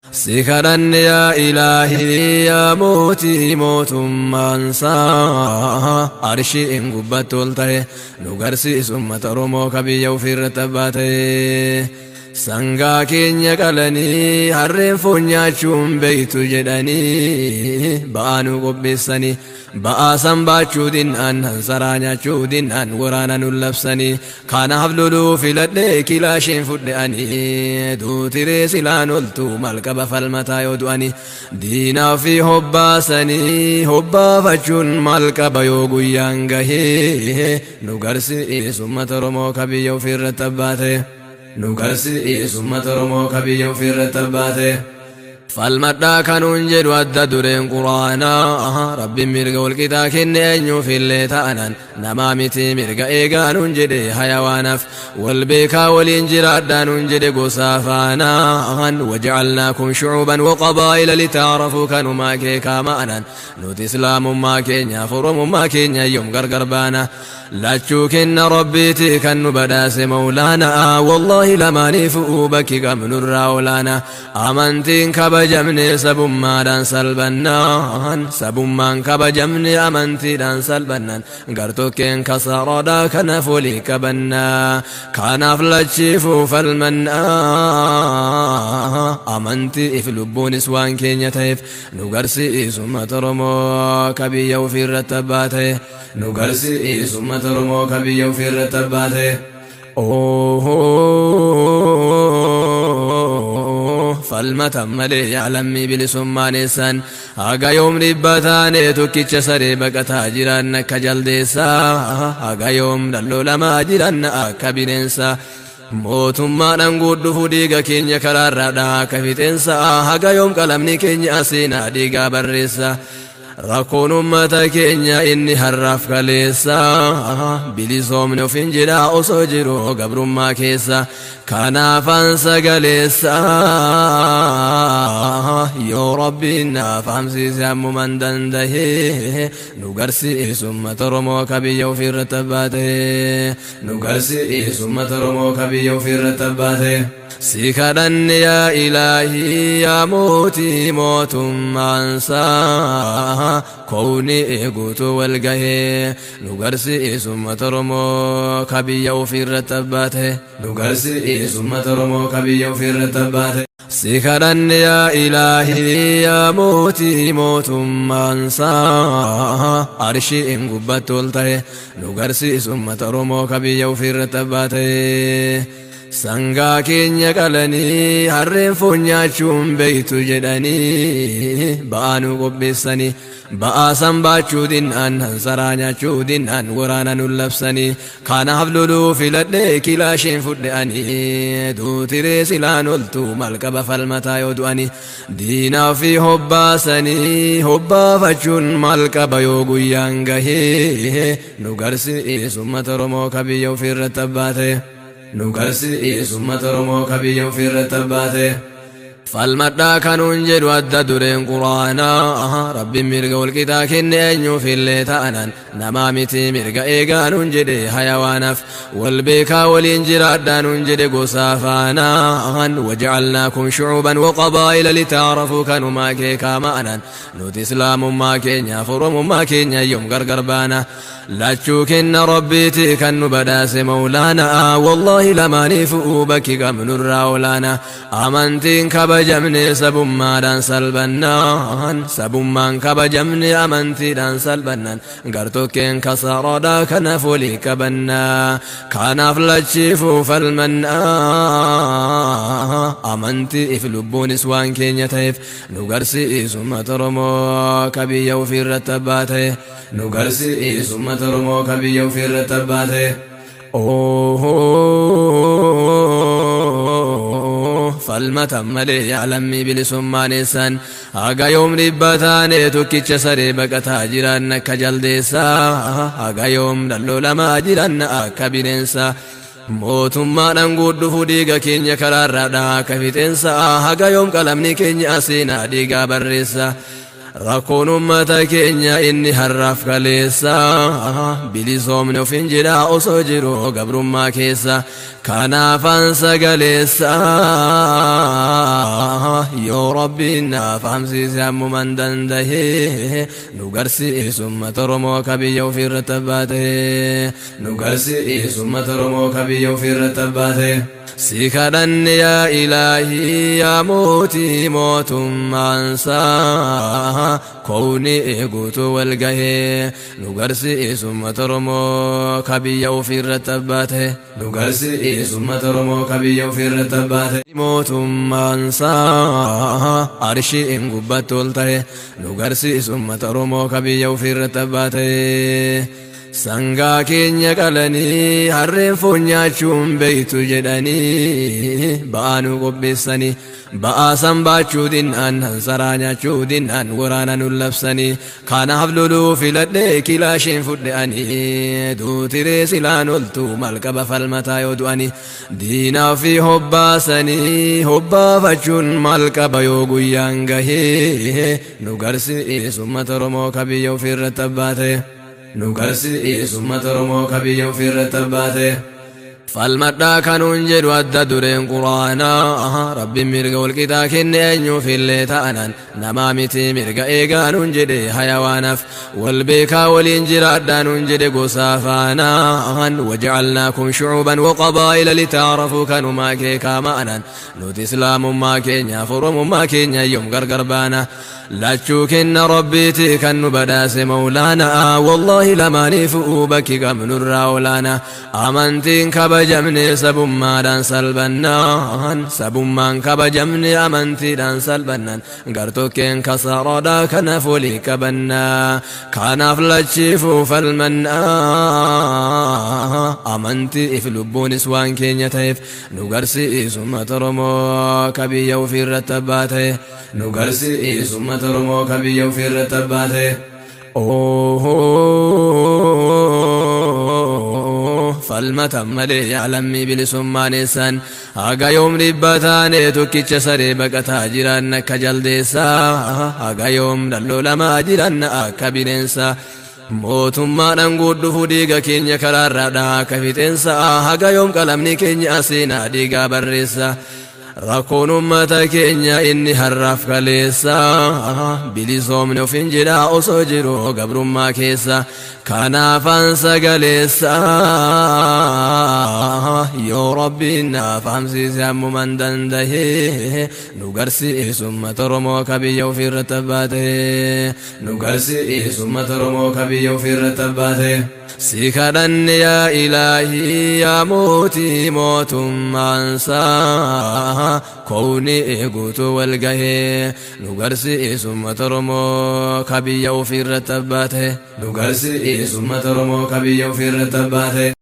Si kadhanne yaa ilaahii yaa mootii mootummaansaa arshiin gubbatti ol ta'e nu garsiisu uummata Oromoo ka biyya ofiirratti abbaa ta'e. Sangaa keenya qalanii harreen foon nyaachuun beeytu jedhanii ba'aa nu qopheessanii ba'aa san baachuu dinnaan hansaraa nyaachuu dinnaan waraana nu labsanii kanaaf loluu filadhee kilaasheen fudhe'anii duutiree silaan oltu malqaba falmataa yoo du'anii diinaa fi hobbaasanii hobbaafachuun malqaba yoo guyyaan gahee nu garsiisu uummata Oromoo ka biyya ofiirratti abbaa ta'e. nu garsiisu uummata Oromoo ka biyya ofiirratti abbaa ta'e. Falmadhaa kanuun jedhu adda dureen quraanaa rabbiin mirga walqixaa kenne eenyuufillee ta'anan namaa miti mirga eegaanuun jedhe hayawaanaaf wal beekaa waliin jiraadhaanuun jedhe gosaa faanaan wajacalnaakum shucuuban waqabaa'ila litaarafuu kanumaa keekaa ma'anan nuti islaamummaa keenyaaf oromummaa keenya yoom gargar baana lachuu kenna rabbiiti kan nu badhaase mawlaanaa wallaahi lamaaniifuu bakki qabnurraa olaanaa amantiin kabajamne sabummaadhaan salbannaan sabummaan kabajamne amantiidhaan salbannan gartokkeen kasaroodhaa kanaaf walii qabannaa kanaaf lachiifuu falmannaa amantii if lubbuunis waan keenya ta'eef nu garsiisu uummata Oromoo ka biyya ofiirratti abbaa ta'e nu garsiisu uummata Oromoo ka biyya ofiirratti abbaa ta'e. falmatan malee yaalammii bilisummaanessaan haga yoom dhibba taane tokkicha saree baqataa jiran akka jaldeessaa haga yoom dhalloolamaa jiran akka bineensaa mootummaadhaan guudhufu dhiiga keenya karaarraadha akka fixeensa haga yoom qalamni keenya aseenaa dhiigaa barreessa rakkoon ummata keenya inni harraaf kaleessa bilisoomne ofin jedha osoo jiru gabrummaa keessa kanaafan sagaleessa yoo rabbiin naaf hamsiise ammuman dandahe nu garsiisu ummata Oromoo ka biyya ofiirratti abbaa ta'e nu garsiisu ummata Oromoo ka biyya ofiirratti abbaa ta'e. Si kadhanne yaa ilaahii yaa mootii mootummaansaa koowni eeguutu wal gahee nu garsiisu uummata Oromoo ka biyya ofiirratti abbaa ta'e nu garsiisu uummata Oromoo ka biyya ofiirratti abbaa ta'e. Si kadhanne yaa ilaahii yaa mootii mootummaansaa arshiin gubbatti ol ta'e nu garsiisu uummata Oromoo ka biyya ofiirratti abbaa ta'e. Sangaa keenya qalanii harreen foon nyaachuun beeytu jedhanii ba'aa nu qopheessanii ba'aa san baachuu dinnaan hansaraa nyaachuu dinnaan waraana nu labsanii kanaaf loluu filadhee kilaasheen fudhe'anii duutiree silaan oltu malqaba falmataa yoo du'anii diinaa fi hobbaasanii hobbaafachuun malqaba yoo guyyaan gahee nu garsiisu uummata Oromoo ka biyya ofiirratti abbaa ta'e. nu garsiisu uummata Oromoo ka biyya ofiirratti abbaa ta'e. Falmadhaa kanuun jedhu adda dureen quraanaa rabbiin mirga walqixaa kenne eenyuufillee ta'anan namaa miti mirga eegaanuun jedhe hayawaanaaf wal beekaa waliin jiraadhaanuun jedhe gosaa faanaan wajacalnaakum shucuuban waqabaa'ila litaarafuu kanumaa keekaa ma'anan nuti islaamummaa keenyaaf oromummaa keenya yoom gargar baana lachuu kenna rabbiiti kan nu badhaase mawlaanaa wallaahi lamaaniifuu bakki qabnurraa olaanaa amantiin kabajamne sabummaadhaan salbannaan sabummaan kabajamne amantiidhaan salbannan gartokkeen kasaroodhaa kanaaf walii qabannaa kanaaf lachiifuu falmannaa amantii if lubbuunis waan keenya ta'eef nu garsiisu uummata Oromoo ka biyya ofiirratti abbaa ta'e nu garsiisu uummata Oromoo ka biyya ofiirratti abbaa ta'e. falmatan malee yaalammii bilisummaaneessaan haga yoom dhibba taane tokkicha saree baqataa jiran akka jaldeessaa haga yoom dhalloolamaa jiran akka bineensaa mootummaadhaan guudhufu dhiiga keenya karaarraadha akka fixeensa haga yoom qalamni keenya aseenaa dhiigaa barreessa rakkoon ummata keenya inni har'aaf kaleessa bilisoomni of hin jedha osoo jiru gabrummaa keessa kanaafan sagaleessa yoo rabbiin naaf hamsiise ammuman dandahe nu garsiisu ummata oromoo ka biyya ofiirratti abbaate nu garsiisu ummata oromoo ka biyya ofiirratti abbaate si kadhanne yaa ilaahii yaa mootii mootummaansaa kowni eeguutu wal gahee nu garsiisu ummata oromoo ka biyya ofiirratti abbaate nu garsiisu ummata oromoo ka biyya ofiirratti abbaate mootummaansaa arshiin gubbatti ol ta'e nu garsiisu ummata oromoo ka biyya ofiirratti abbaate sangaa keenya qalanii harreen foon nyaachuun beeytu jedhanii ba'aa nu qopheessanii ba'aa san baachuu dinnaan hansaraa nyaachuu dinnaan waraana nu labsanii kanaaf loluu filadhee kilaasheen fudhe'anii duutiree silaan oltu malqaba falmataa yoo du'anii diinaa fi hobbaasanii hobbaafachuun malqaba yoo guyyaan gahee nu garsiisu ummata oromoo ka biyya ofiirratti abbaate. nu garsiisu ummata oromoo ka biyya ofiirratti abbaate falmadhaa kanuun jedhu adda dureen quraanaa rabbiin mirga walqixaa kenne eenyuufillee ta'anan namaa miti mirga eegaanuun jedhe hayawaanaaf wal beekaa waliin jiraadhaanuun jedhe gosaa faanaan wajacalnaakum shucuuban waqabaa'ila litaarafuu kanumaa keekaa ma'anan nuti islaamummaa keenyaaf oromummaa keenya yoom gargar baana lachuu kenna rabbiiti kan nu badhaase mawlaanaa wallaahi lamaaniifuu bakki qabnurraa olaanaa amantiin kabajamne sabummaadhaan salbannaan sabummaan kabajamne amantiidhaan salbannan gartokkeen kasaaraadhaa kanaaf walii qabannaa kanaaf lachiifuu falmannaa amantiif lubbuunis waan keenya ta'eef nu garsiisu ummata oromoo ka biyya ofiirratti abbaate nu garsiisu ummata oromoo ka biyya ofiirratti abbaate falmatan malee yaalammii bilisummaaneessan haga yoom dhibba taane tokkicha saree baqataa jiran akka jaldeessaa haga yoom dhalloolamaa jiran akka bineensa mootummaadhaan guudhufu dhiiga keenya karaarraadha akka fixeensa haga yoom qalamni keenya seenaa dhiigaa barreessa rakkoon ummata keenya inni har'aaf kaleessa bilisoomni of hin jedha osoo jiru gabrummaa keessa kanaafan sagaleessa yoo rabbiin naaf hamsiise ammuman dandahe nu garsiisu ummata oromoo ka biyya ofiirratti abbaate nu garsiisu ummata oromoo ka biyya ofiirratti abbaate si kadhanne yaa ilaahii yaa mootii mootummaansaa kowni eeguutu wal gahee nu garsiisu ummata oromoo ka biyya ofiirratti abbaate nu garsiisu ummata oromoo ka biyya ofiirratti abbaate